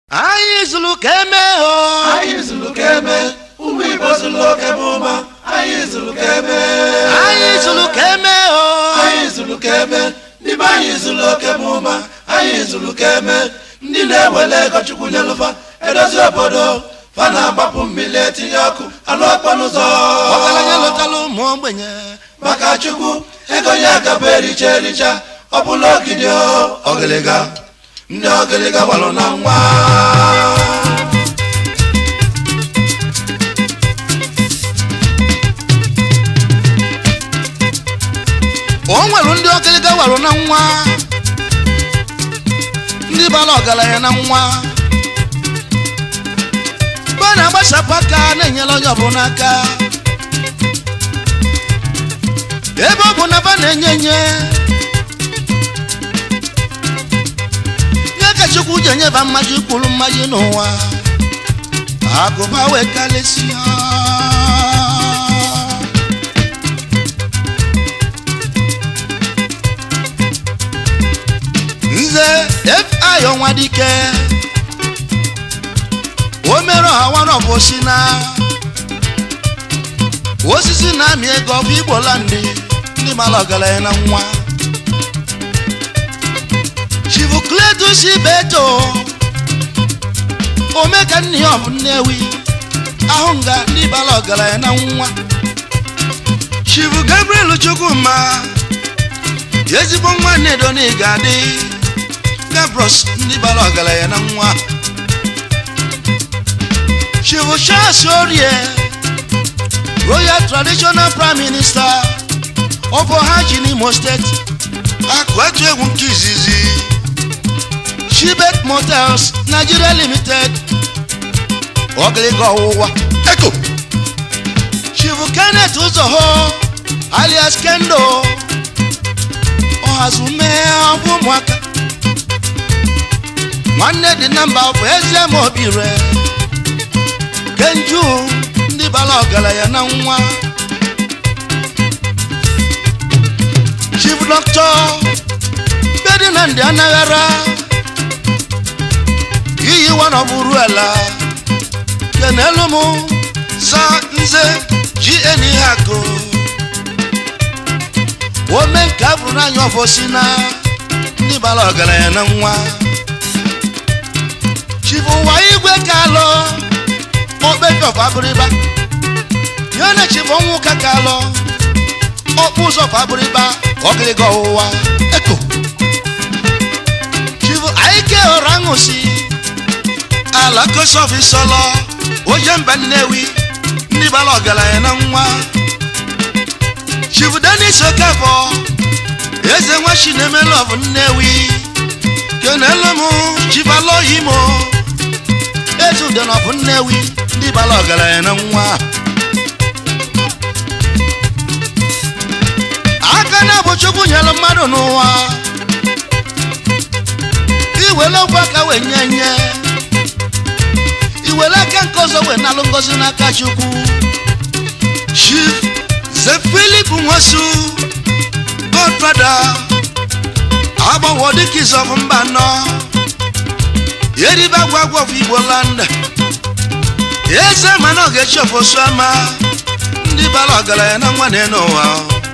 anyị zụrụ ka eme o anyị zụrụ ka eme ụmụ igbo zụrụ oke bụ ụma anyị zụrụ ka eme anyị zụrụ ka eme o anyị zụrụ ka eme ndị be anyị zụrụ oke bụ ụma anyị zụrụ ka eme ndị na-ewele ego chukwu nyelụfa edozi obodo fa na-agbapụ mmiri etinye ọkụ alụ ọkpọ n'ụzọ ọgaranya lụtara ụmụ ogbenye maka chukwu ego ya gaba ericha ericha ọ bụla ogidi o ọgịlịga ndị ọgịlịga gbalụ na nwa o nwere ndị ọkịlịga warụ na nwa ndị bara ọgaranya na nwa mgbe a na-agbasapụ aka na-enyere onye ọbụla aka ebe ọ bụ na ba na-enye enye nye ka chukwu ji enyeba mmaji kwuru mmaji n'ụwa agụba wee karịsịa nze fi ọnwa dike o mere ọha nwarọbụ si na osisi na-amị ego ọ bụ igbola ndị ndị mara ọgaranya na nwa chivukledusi beto omeka nne ya ọ bụ nnewi ahụ nga ndị bara ọgaranya na nwa chivu gabriel chukwuma ezigbo nwa nnedo na ị ga-adị gabros ndị bara ọgaranya na nwa chivu charles orie royal traditional prime minister of ohaji n'imo steeti akụ etu egwu nke izizi shibet motels nigeria limited ọgịlịga ọwụwa eko chivu kenneth ụzọho alias kendo ọhazume ọbụ ụmụaka nwanne dị na mba bụ eze ma obi re kenju ndị bara ọgaranya na nwa chief doctor bedinandị anaghara iyi wanọbụrụ ala kenelu m za nze gn ihe akụ ome nke abụrụ n'anya ọfọsi na ndị bara ọgaranya na nwa chief ụwa igwe kalọ okpekọf abịrịba ya na chief ọnwụ ka kalọ ọkpụ ụzọ fabịrịba ọgịrịga ọwụwa eko chief aike ọra ṅụsi ala kosofi sọlọ oje mba nnewi ndị bara ọgaranya na nwa chief denis okafọ eze nwa chinemelov nnewi kenelu m chief aloyimo eze udenọbụ nnewi ndị bara ọgaranya na nwa aka na-abụ chukwu nyere mmadụ n'ụwa iwere okwu aka wee nye nye iwere aka nke ọzọ wee nalụ ngozi n'aka chukwu chief ze filip nwosu godfada agbanwo dịka izọbụ mba nọ eribe agwa agwa of igbo land eze mana ọ ga-echi ofosu ama ndị bara ọgaranya na nwa na n'ụwa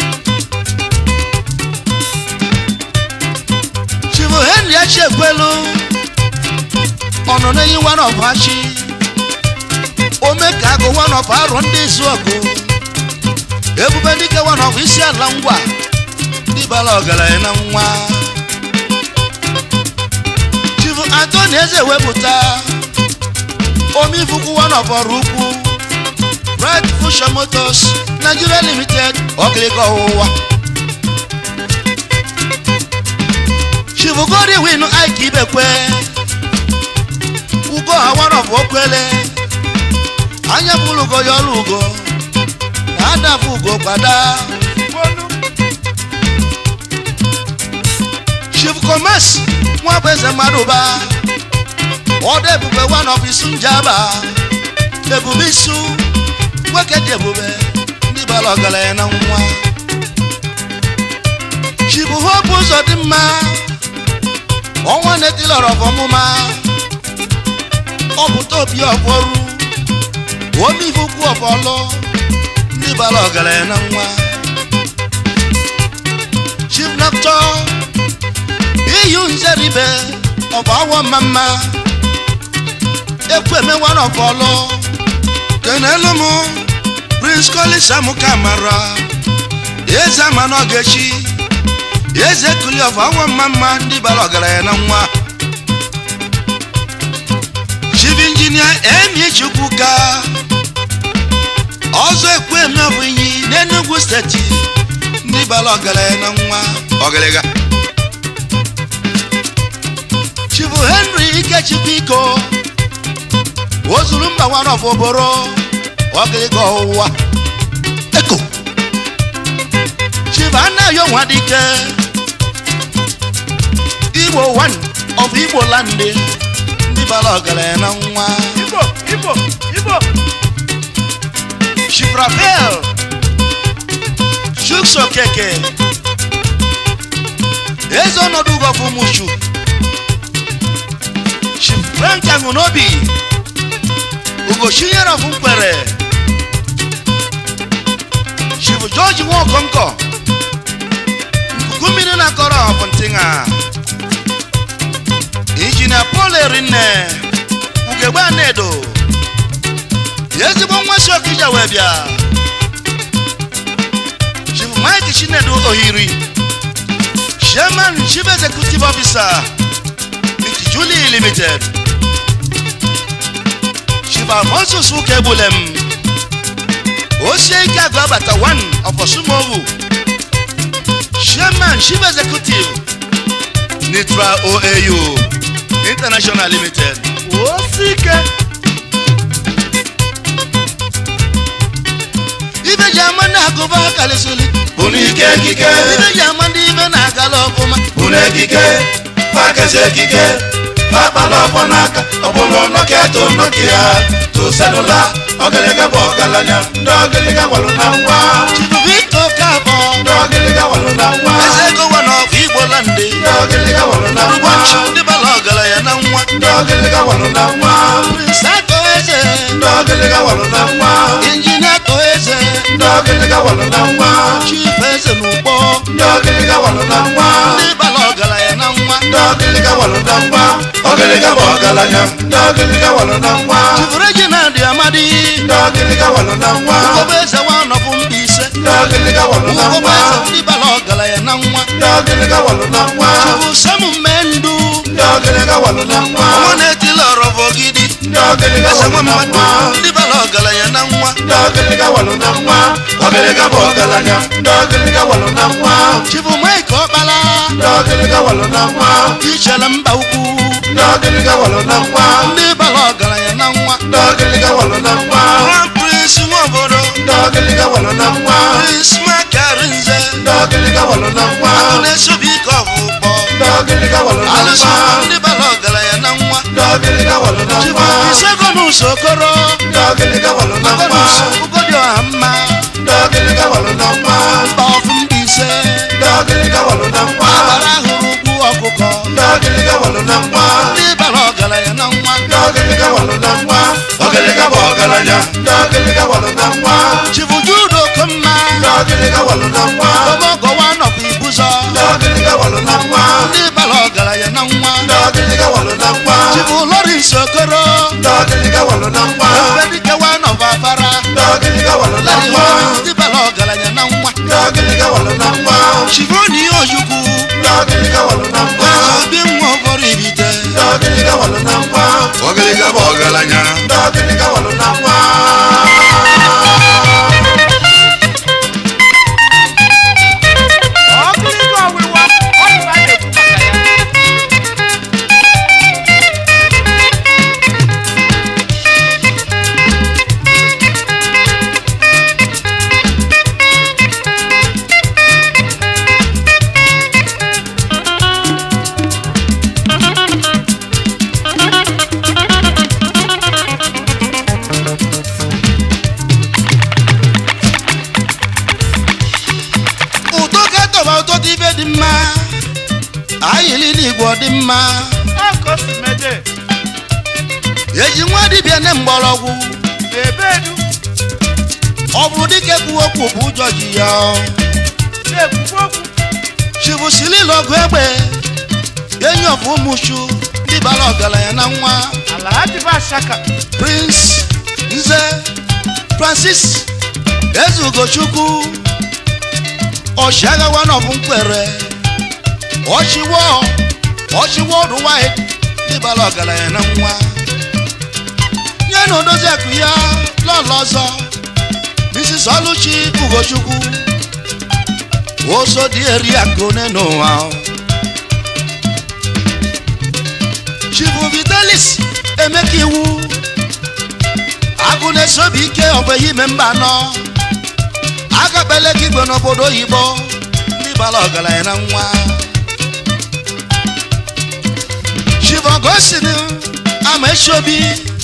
chifu henry achi ekwelu ọnọ n'enyi one of achi ome ka agụ one of arụ ndị izu ọgụ ebube dike one of isi ala ngwa ndị bara ọgaranya na nwa chifu antoni eze wepụta omifukwu one of ọrụ ukwu bright fusion motors nigeria limited ọkịlịka ọwụwa chifu godwin ike ibekwe ugo ha one of okwele anya bụrụ ugo ya ọrụ ugo na adafụ ugo kwada chief commerce nwa bụ eze mmadụ ba ọdụ ebube one of isu njaba ebube isu nwoke dị ebube ndị bara ọgaranya na nwa chief hope ụzọ dị mma ọnwa na-etilọrọ ọmụma ọpụta obi ọbọrụ omivukwu ọbọlụ ndị bara ọgaranya na nwa chief doctor iyu nzeribe ọbụ awọ mmamma ekwu emewana ọbọlụ kenelu m prince collins amụka mara eze ama n'ogechi eze kuli ọbụ awọ mmamma ndị bara ọgaranya na nwa chief injinia emi chukwuka ọzọ ekwu eme ọ bụ inyi n'enugwu steeti ndị bara ọgaranya na nwa ọgịrịga chief henry ikechukwu iko ozuru mba nwana ọbụbụrụ ọgịrịga ọwụwa eko chief anaghị onwa dike igbo one of igbo landị ndị bara ọgaranya na nwa Igbo, Igbo, Igbo. chief rafael chuks okeke eze ọnọdụ ugọfụ mushu chief frank aṅụnobi ugochinyere ọfụ mkpere chief george nwaokonkọ nkuku mmiri na-akọrọ ọbụ ntịṅa injinia paul erinne ugegbe anedo ezigbo nwa si okija wee bịa chief mike chinedu ohiri chairman chief executive officer mit julie limited chief alfonsus ukegbulem osie ike agụ abata 1 of osumogu chairman chief executive nitra oau international limited Osike. ibe ji ama ndị agụba karịsịrị unu ike ekike ibe ji ama ndị ibe na-agala ọfụma unu ekike fakezi ekike fakpala ọfọ n'aka ọbụlụ nọkịa to nọkịa to selula ọgịlịga bụ ọgaranya ndị ọgịlịga walụ na nwa chibu victor kabọ ndị ọgịlịga walụ na nwa eze ego wa na ọfụ igbo landị ndị ọgịlịga walụ na nwa ụbọchị ndị bala ọgaranya na nwa ndị ọgịlịga walụ na nwa prince akọ eze ndị ọgịlịga walụ na nwa injinia akọ eze ndị ọgịlịga walụ na nwa chief eze na ụgbọ ndị ọgịlịga walụ na nwa ndị bala ọgaranya na nwa ndị ọgịlịga walụ na nwa ọgịlịga bụ ọgaranya ndị ọgịlịga walụ na nwa chief reginald amadi ndị ọgịlịga walụ na nwa ugogbe eze nwa nọbụ mba ise ndị ọgịlịga walụ na ugogbe nwa eze ndị bala ọgaranya na nwa ndị ọgịlịga walụ na nwa chifu samu mmendu ndị ọgịlịga walụ na nwa ọnwa na-etili ọrọbọ gidi ndị ọgịlịga eze walụ nwa na mmadụ nwa ndị bala ọgaranya na nwa ndị ọgịlịga walụ na nwa ọgịlịga bụ ọgaranya ndị ọgịlịga walụ na nwa chifu mike ọkpala ndị ọgịlịga walụ na nwa ichere mba ukwu ndị ọgịlịga walụ na nwa ndị bala ọgaranya na nwa ndị ọgịlịga walụ na nwa grand prince nwa obodo ndị ọgịlịga walụ na nwa prince makarinze ndị ọgịlịga walụ na nwa na-esobi ike ọvụkpọ ndị ọgịlịga walụ na alụsị nwa ndị bala ọgaranya na nwa ndị ọgịlịga walụ na chifu nwa isegonus okoro ndị ọgịlịga walụ na nwa agonus ugodi ọha mma ndị ọgịlịga walụ na nwa mba ọfụ mba ise ndị ọgịlịga walụ na nwa agbara ahụrụ ugwu ọkụkọ ndị ọgịlịga walụ na nwa ndị bala ọgaranya na nwa ndị ọgịlịga walụ na nwa ọgịlịga bụ ọgaranya ndị ọgịlịga walụ na nwa chifu judo komma ndị ọgịlịga walụ na nwa omogowa nọkwa ibuzọ ndị ọgịlịga walụ na nwa ndị bala ọgaranya na nwa ndị ọgịlịga walụ na nwa chifu lawrence okoro ndị ọgịlịga walụ na nwa ebedikewa nọva afara ndị ọgịlịga walụ na nwa ndị bala ọgaranya na nwa ndị ọgịlịga walụ na nwa chifoni ojukwu ndị ọgịlịga walụ na nwa obi nwa ụfọdụ ibite ndị ọgịlịga walụ na nwa ọgaranya bụ ọgaranya ndị ọgịlịga walụ na nwa Ọgịlịga ọwịwa, ọ bụ a na-ekwu maka ya. ụtọ katọba ụtọ dị ibe dị mma ayịlị n'igwe ọ dị mma Ọ ka o si mede. eji nwa dibịa ne mgbọrọgwụ na-ebedu ọ bụrụ dike kwuo okwu bụ ụjọ ji ya na-ekwukwu okwu chibusilile ọgụ egbe enyi ọfụ ụmụchu ndị bara ọgaranya na nwa ala ha dịba ashaka prince nze francis eze ugochukwu ọchịagha nọbụ mkpere ọchịwọ ọchịwọ ọdụ wide ndị bara ọgaranya na nwa nye na odozi akụ ya lọlọ ọzọ mrs ọlụchi ugochukwu oso dị eri akụ n'ụwa chibu vitalis emeka iwu agụ na-esobi ike ọbụghị ime mba anọ agakpele gị igwe n'obodo oyibo ndị bara ọgaranya na nwa chivogosin ama esiobi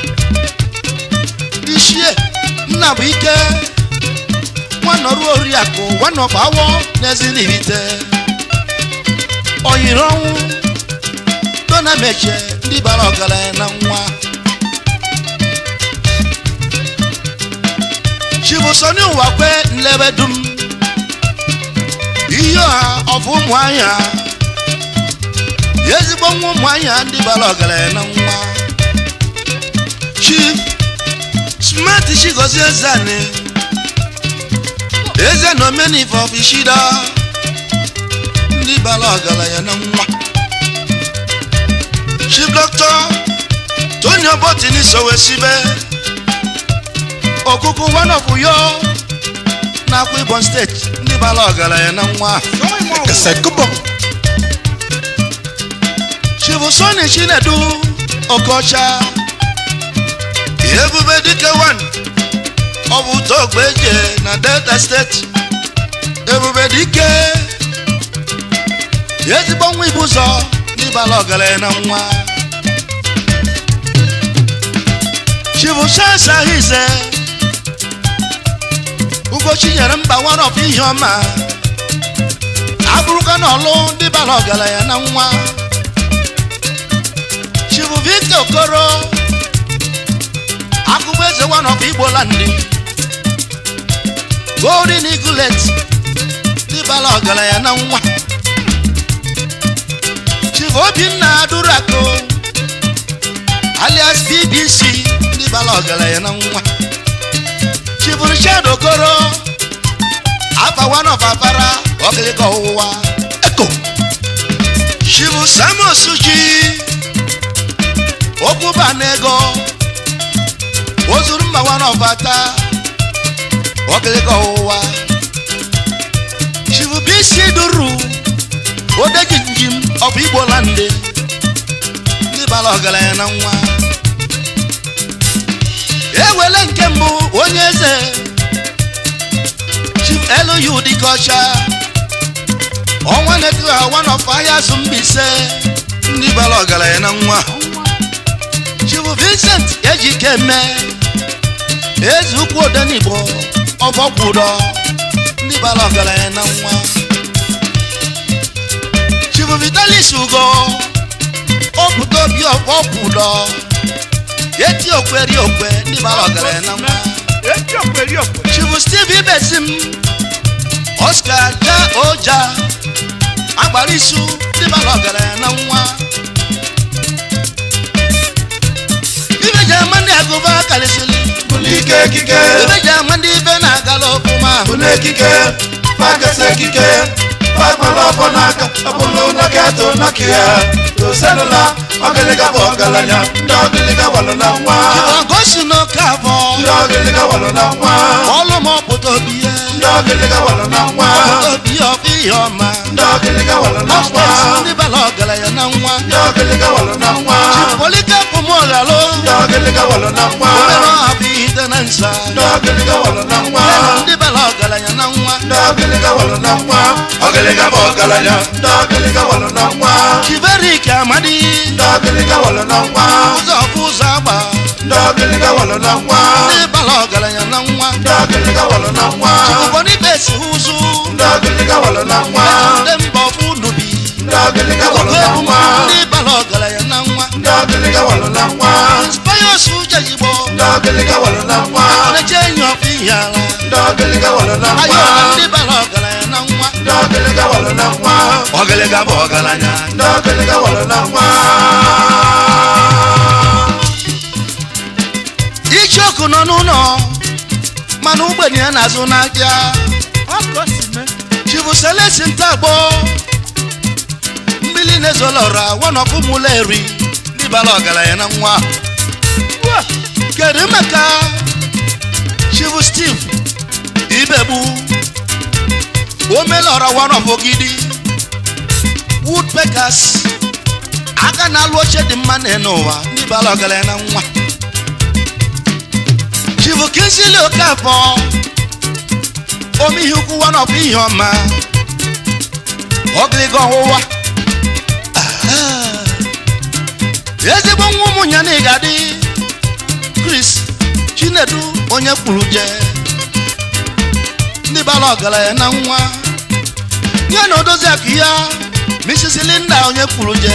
ichie nna bụ ike nwanọrụ oriakụ nwanọgbawo n'ezinibite oyiri ọnwụ dona meche ndị bara ọgaranya na nwa chibusoni ụwakwe nlebe dum ihe ọha ọfụ ụmụ anya ezigbo nwa ụmụ anya ndị bara ọgaranya na nwa chief smart chigozie zani eze na omenife ọfishida ndị bara ọgaranya na nwa chief doctor tony obotini sowesibe okuku one of yo na-akwa ibon steeti ndị bara ọgaranya na nwa Kesekubo. chifu soni chinedu okocha ebube dike wan ọ bụ togbeje na delta steeti ebube dike ezigbo nwa ibu ụzọ n'ịbala ọgaranya na nwa chifu shansa hize ugochi nyere mba one of ihe ọma abụrụka na ọlụ ndị bara ọgaranya na nwa chifu victor okoro akụkọ eze one of igbo landị golden eaglet ndị bara ọgaranya na nwa chifu obinna durako alias bbc ndị bara ọgaranya na nwa chifu richard okoro afa one of afara ọkịlịka ọwụwa eko chifu samus ji okwuba n'ego ozuru mma one of ata ọkịlịka ọwụwa chifu bisi duru odeji njim ọbụ igbo landị ndị bara ọgaranya na nwa ewele nke mbụ onye eze chief elu dịka ọcha ọnwa na-etu ha one of ahịa azụ mbaise ndị bara ọgaranya na nwa chief vincent ejike eme eze ukwu odenigbo ọbọkwụdọ ndị bara ọgaranya na nwa chief vitalis ugo opụta obi ọbọkwụdọ eti okwe ri okwe ndị bara ọgaranya na nwa eti okwe ri okwe chifu steve ibesim oscar ja oja agbara isu ndị bara ọgaranya na nwa ibeji ama ndị agụba karịsịrị Bulike ekike. ibeji ama ndị ibe na-agala ọfụma Bulu ekike. Fagasa ekike. Fagbala ọfọ n'aka. Ọbụlụ nọkịta nọkịa. Toselula. Ọgịlịga bụ ọgaranya. Ndị ọgịlịga walụ na nwa. ọgosi n'oke afọ Ndị ọgịlịga walụ na nwa. ọlụ m ọpụta obi ya Ndị ọgịlịga walụ na nwa. obi ọfụ ihe ọma Ndị ọgịlịga walụ na nwa. ọsteti ndị bara ọgaranya na nwa Ndị ọgịlịga walụ na nwa. polike pụmọghalụ Ndị ọgịlịga walụ na nwa. obere ọha bụ ite na nsa Ndị ọgịlịga walụ na nwa. ndị bara ọgaranya na nwa Ndị ọgịlịga walụ na nwa. Ọgịlịga bụ ọgaranya. Ndị ọgịlịga walụ na nwa. chiberik amadi Ndị ọgịlịga walụ na nwa. ụzọ ọfụ ụzọ agba Ndị ọgịlịga walụ na nwa. ndị bara ọgaranya na nwa Ndị ọgịlịga walụ na nwa. ụbọnibe si ụzụ Ndị ọgịlịga walụ na nwa. ndị mba ọfụ nubi Ndị ọgịlịga walụ na ebu nwa. ndị bara ọgaranya na nwa Ndị ọgịlịga walụ na nwa. inspires ọgịlịga walụ na nwa na-eche enyi ọkwa ihe ala ndị ọgịlịga walụ na nwa ayọla ndị bara ọgaranya na nwa ndị ọgịlịga walụ na nwa ọgịlịga bụ ọgaranya ndị ọgịlịga walụ na nwa icheoku nọ n'ụlọ mana ogbenye ya na-azụ n'ahịa ọkọ si mee chibu selesi ntagbo mmiri na-ezolọra wanọpụ mụla eri ndị bara ọgaranya na nwa Ua! kedu maka chibu steve ibegbu omelọra wanọpụgidi woodpeckers aka na-alụ oche dị mma na n'ụwa ndị bara ọgaranya na nwa chibu kinsili okafọ ome ihe ukwu wanọpụ ihe ọma ọgịlịga ọwụwa Ah. ezigbo nwa ụmụnya na ịgadị chris chinedu onye kwuru je ndị bara ọgaranya na nwa ya na odozi akụ ya mrs linda onye kwuru je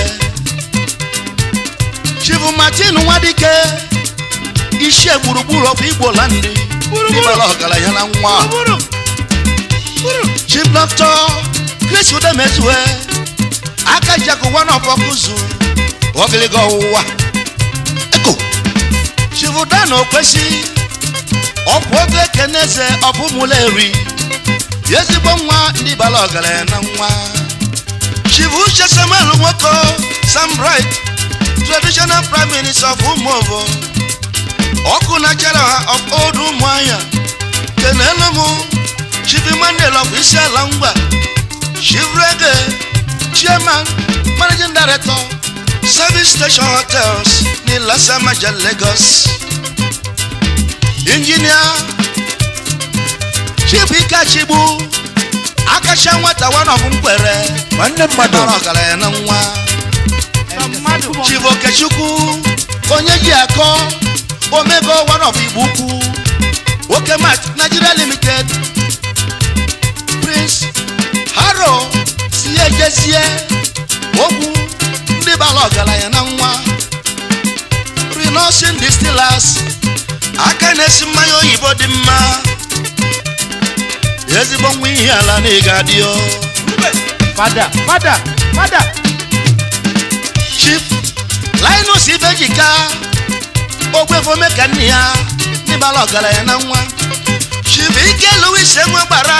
chibu martin nwadike ichie gburugburu ọkwa igbo landi ndị bara ọgaranya na nwa bụrụ bụrụ chief doctor chris udemezue aka jakụ one of ọkụzụ ogiliga ọwụwa eko chief dan okwesi ọkwụ oge ekeneze ọbụmụla eri ezigbo nwa ndị bara ọgaranya na nwa chief uche samuel nwoko sam bright traditional prime minister of umuovo ọkụ na general of old ụmụahịa kenelu m chief emmanuel of isiala ngwa chief rege chairman managing director service station hotels ní lasamaja lagos engineer chief ikachigbu akacha nwata one of mkwere nwanne mmadụ bara ọgaranya na nwa na mmadụ chief okechukwu onye ji akọ omego one of igbo ukwu oke mat nigeria limited prince haro si ejezie ogwu ndị bara ọgaranya na nwa renosin distillers aka na-esi mmanya oyibo dị mma ezigbo nwa ihe ala na ịga dị o fada fada fada chief linus ibejika ogwefome ka nne ya n'ịbala ọgaranya na nwa chief ike louis enwe gbara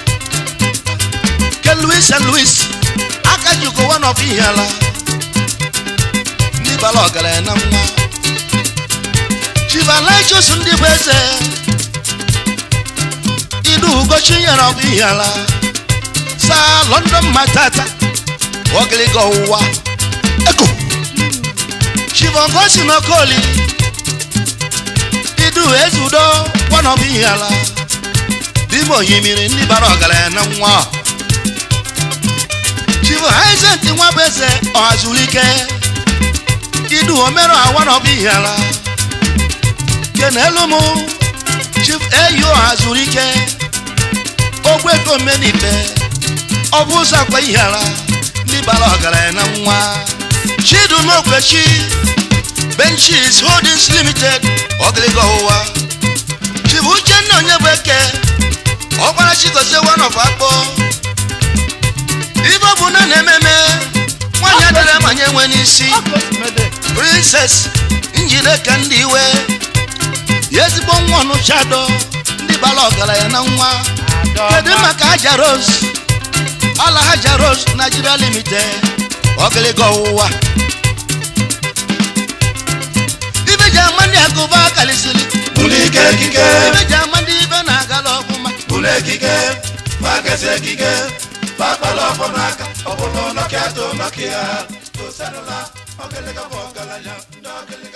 ke louis and louis aka jikọ one of ihe ala n'ịbala ọgaranya na nwa chief alaichus ndị bụ eze idu ugochi nyere ọbụ ihe ala saa london matata ogiliga ọwụwa eko chivogosi n'okoli idu ezudo kwanọbụ ihe ala dime ohimiri ndị bara ọgaranya na nwa chivo haizent nwa bụ eze ọhazulike idu omero awanọbụ ihe ala kenelu mụ chief eyi ọhazulike ogbefe omenibe ọ bụ ụzọ akwa ihe ala ndị bara ọgaranya na nwa chidumokwechi benchis holdings limited ogiliga ọwụwa chibu uchenna onye bụ eke ọkwara chigozie wanof akpọ ibe ọ bụ na na-ememe nwanyị adịrị manye nwe n'isi ọkọ si mede princess njide ka ndị iwe ezigbo nwa ọnụchado ndị bara ọgaranya na nwa kedu maka haja rose ala haja rose nigeria limited ogiliga ọwụwa ibe ji ama ndị agụba kalisili bụlụ ike ekike ibe ji ama ndị ibe na-agala ọfụma bụlụ ekike magasi ekike fakpala ọfọ n'aka ọ bụrụ nọkịa to nọkịa tosanụla ọgịlịga bụ ọgaranya ndị ọgịlịga